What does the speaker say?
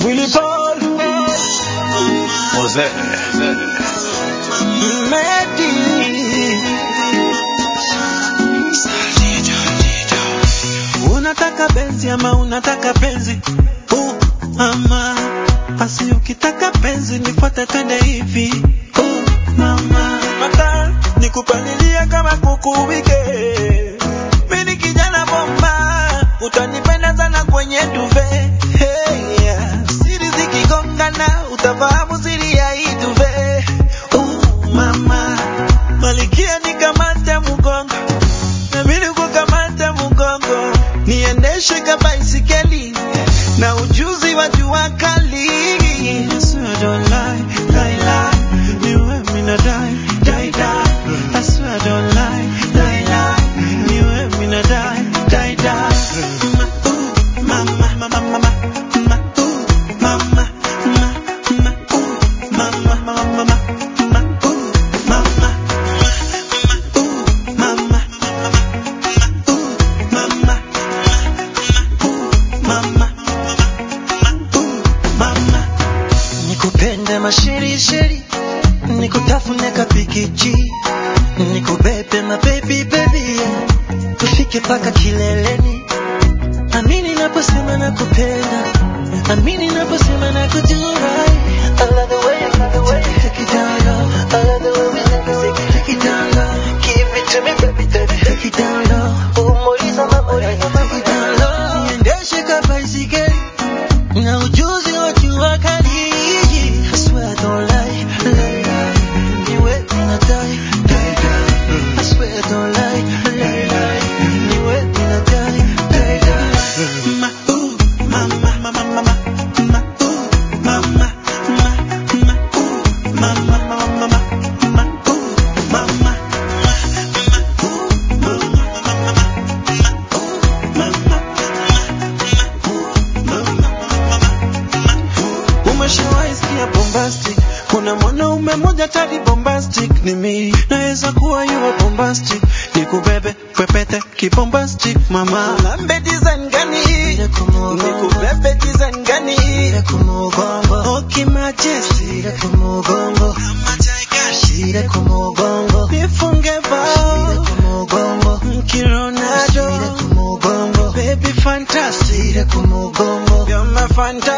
Willy Paul Jose. Medi Unataka benzi ama unataka penzi uh, ama basi ukitaka penzi nifuate twende hivi uh, mama mata nikupalilia kama kuku wike mimi kijana bomba utanipenda sana kwenye duve hey, yeah. siri zikigongana utafahamu siri ya hii duve uh, mama malikia nikamate mgongo na mimi kukamata mgongo niendeshe ka baisikeli na ujuzi wa jua kali Yes, I don't lie, lie, lie. Niwe mina die, die, die. I swear I don't lie, lie, lie. Niwe mina die, die, die. Ma, ooh, mama, mama, mama, ma, ooh, mama, ma, ma, ooh, mama, mama, mama, ma, ooh, mama, ooh, mama, mama, mama, mama, nikupende masherisheri, nikutafune kapikichi, nikubebe mabebi bebi, tufike paka kileleni. Amini naposema nakupenda, amini naposema nakujurai. I love the way, I love the way you take it down low. I love the way we take it, take it down low. Give it to me, baby, baby, take it down low. Umuliza mama, take it down low. Niendeshe ka baisikeli na ujuzi wa jua kali. I swear I don't lie, lie, lie. Niwe mina die, die, die. I swear I don't lie, lie, lie. Niwe mina die, die, die. Ma, ooh, mama, mama, mama, ma, ooh, mama, ma, ma, ooh, mama, mama, mama, ma, ooh, mama, ooh, Umeshawahi sikia bombastic? Kuna mwanaume mmoja tadi bombastic ni mimi, naweza kuwa yuwa bombastic, nikubebe pepete kibombastic mama. Lambe design gani? Nikubebe design gani? Oki majesti kama Tiger. Nifunge bao Kironado Baby fantastic You're my fantastic